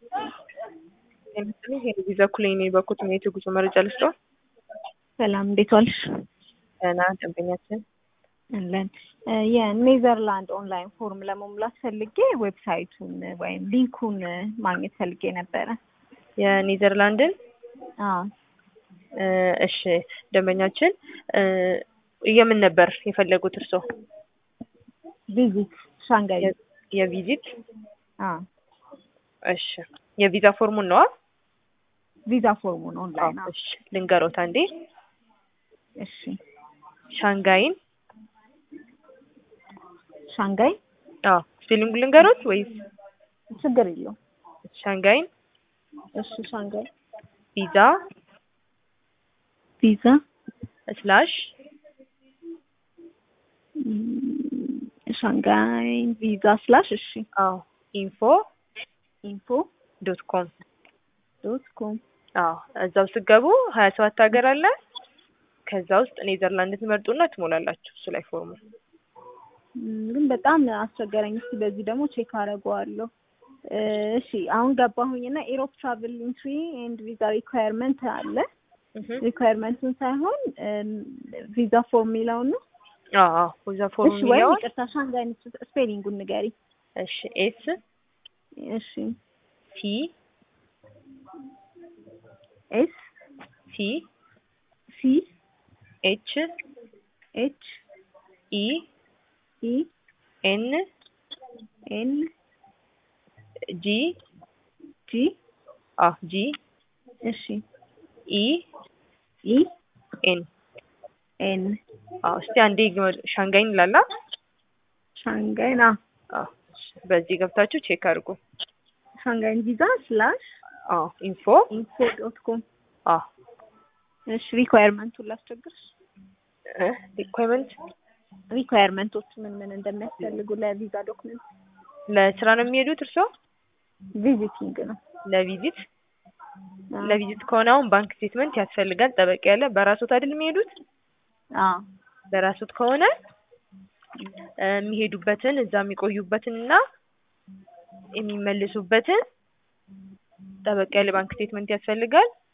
ቪዛ ኩሌኔ በኩል ነው የጉዞ መረጃ ልስጠው። ሰላም እንዴት ዋልሽ? ደህና ደንበኛችን አለን። የኔዘርላንድ ኦንላይን ፎርም ለመሙላት ፈልጌ ዌብሳይቱን ወይም ሊንኩን ማግኘት ፈልጌ ነበረ። የኔዘርላንድን አዎ እሺ ደንበኛችን የምን ነበር የፈለጉት እርስዎ? ቪዚት ሻንጋይ የቪዚት አዎ እሺ የቪዛ ፎርሙን ነዋ? ቪዛ ፎርሙን ኦንላይን አዎ። እሺ ልንገሮት አንዴ እሺ ሻንጋይን ሻንጋይ አዎ ስፔሊንጉ ልንገሮት ወይስ ችግር የለውም። ሻንጋይን እሺ ሻንጋይ ቪዛ ቪዛ ስላሽ ሻንጋይ ቪዛ ስላሽ እሺ አዎ ኢንፎ ኢንፎ ዶት ኮም ዶት ኮም አዎ እዛው ስገቡ ሀያ ሰባት ሀገር አለ። ከዛ ውስጥ ኔዘርላንድ ትመርጡና ትሞላላችሁ እሱ ላይ ፎርሙ። ግን በጣም አስቸገረኝ። እስኪ በዚህ ደግሞ ቼክ አደርገዋለሁ። እሺ አሁን ገባሁኝና ኤሮፕ ትራቭል ኢንትሪ ኤንድ ቪዛ ሪኳየርመንት አለ። ሪኳየርመንቱን ሳይሆን ቪዛ ፎርም የሚለውን ነው። አዎ አዎ ቪዛ ፎርም እሺ ወይም የሚለውን ይቅርታ ሻንጋይ ስፔሊንጉን ንገሪ። እሺ ኤስ እሺ ቲ ኤስ ቲ ሲ ኤች ኤች ኢ ኢ ኤን ኤን ጂ ጂ አ ጂ እሺ ኢ ኢ ኤን ኤን አዎ እስቲ አንዴ ግመ- ሻንጋይን ላላ ሻንጋይ ና አዎ እሺ፣ በዚህ ገብታችሁ ቼክ አድርጉ። ሻንጋይን ቪዛ ስላሽ አዎ ኢንፎ ኢንፎ ዶት ኮም አዎ እሺ ሪኳየርመንቱን ላስቸግርሽ። ሪኳይርመንት ሪኳየርመንቶች ምን ምን እንደሚያስፈልጉ ለቪዛ ዶክመንት ለስራ ነው የሚሄዱት እርስዎ? ቪዚቲንግ ነው። ለቪዚት አዎ። ለቪዚት ከሆነ አሁን ባንክ ስቴትመንት ያስፈልጋል። ጠበቅ ያለ በራሶት አይደል የሚሄዱት? አዎ በራሶት ከሆነ እ የሚሄዱበትን እዛ የሚቆዩበትን እና የሚመልሱበትን ጠበቅ ያለ ባንክ ስቴትመንት ያስፈልጋል።